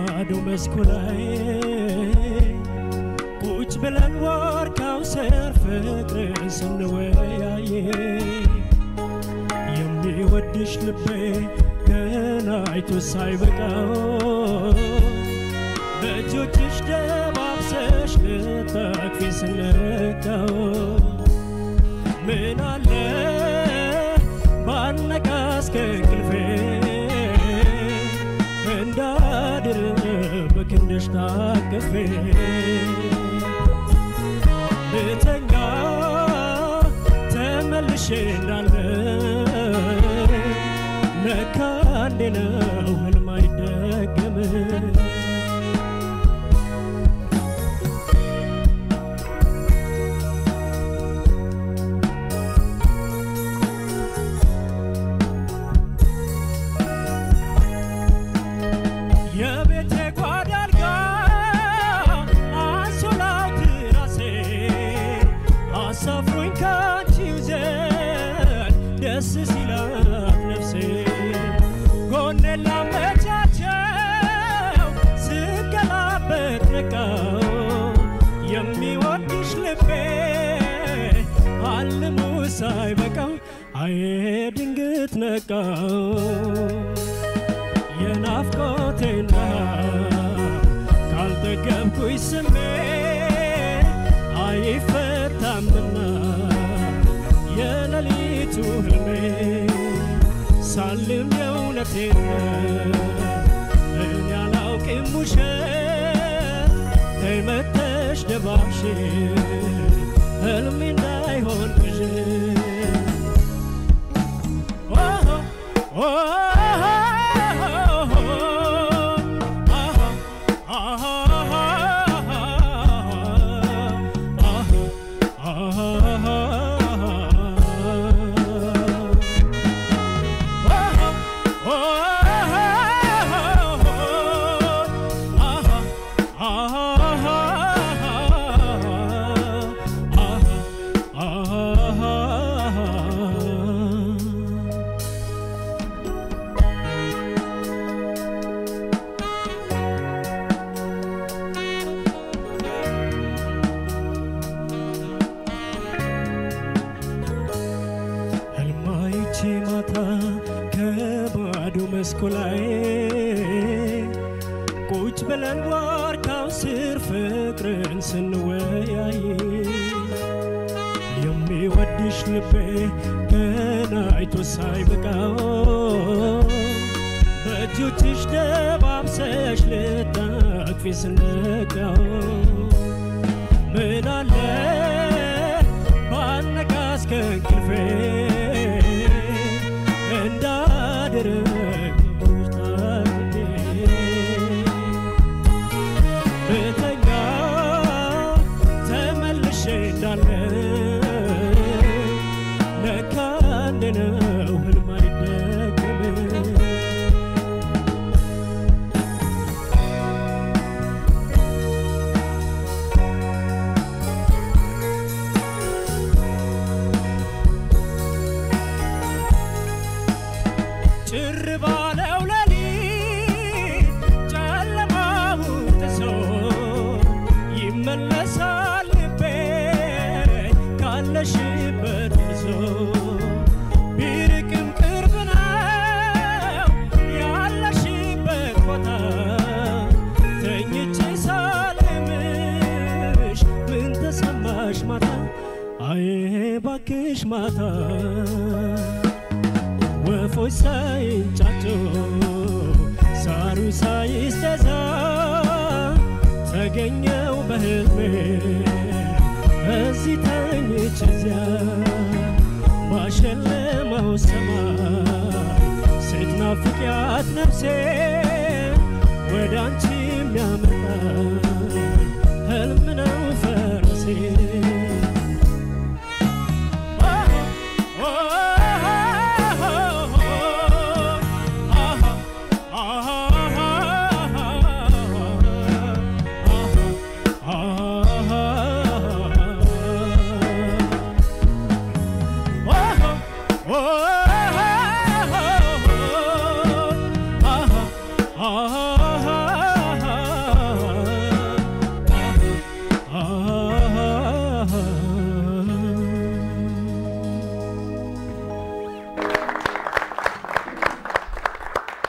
ባዶ መስኩ ላይ ቁጭ ብለን ዋርካው ስር ፍቅርን ስንወያየ የሚወድሽ ልቤ ገና አይቶ ሳይበቃው በእጆችሽ ደባብሰሽ ልታቅፊ ስነካው ምን አለ ባነቃስ ከእንቅልፌ እንዳድር በክንድሽ ታቅፌ ብተኛ ተመልሼ እንዳለ ለካ እንዴ ነው ህልም አይደገምም የቤቴ ጓዳ አልጋ አንሶላው ትራሴ አሳፍሮኝ ካንቺው ዘንድ ደስ ሲላት ነፍሴ ጎኔን ላመቻቸው ስገላበጥ ነቃው የሚወድሽ ልቤ አልሙ ሳይበቃው አዬ ድንግት ነቃው የናፍቆቴና ካልጠገብኩኝ ስሜ አይፈታምና የሌሊቱ ህልሜ ሳልም የእውነቴን እኔ አላውቅም ውሸት ተይመተሽ ደባብሽ ህልሜ እንዳይሆን ቅዠት ህልማይቼ ማታ ከባዶ መስኩ ላይ ቁጭ ብለን ዋርካው ስር ፍቅርን ስንወያይ የሚወድሽ ልቤ ገና አይቶ ሳይበቃው በእጆችሽ ደባብሰሽ ልታቅፊ ስነቃው ምን አለ ባነቃስ ከእንቅልፌ እንዳድርግ ታርጌ ብተኛ ተመልሼ እንዳለ ለካ እንዴ ነው ህልም አይደገምም ጭር ባለው ሌሊት ጨለማውን ጥሶ ይመለሳል ልቤ ካለሽበት እርሶ ቢርቅም ቅርብ ነው ያለሽበት ቦታ ተኝቼ ሳልምሽ ምን ተሰማሽ ማታ አዬ ባክሽ ማታ ወፎች ሳይንጫጩ ሳሩ ሳይስተዛ ተገኘው በህልሜ እዚህ ተኝች እዚያ ባሸለመው ሰማይ ስትናፍቂያት ነፍሴ ወደ አንቺ የሚያመጣ ህልም ነው ፈረሴ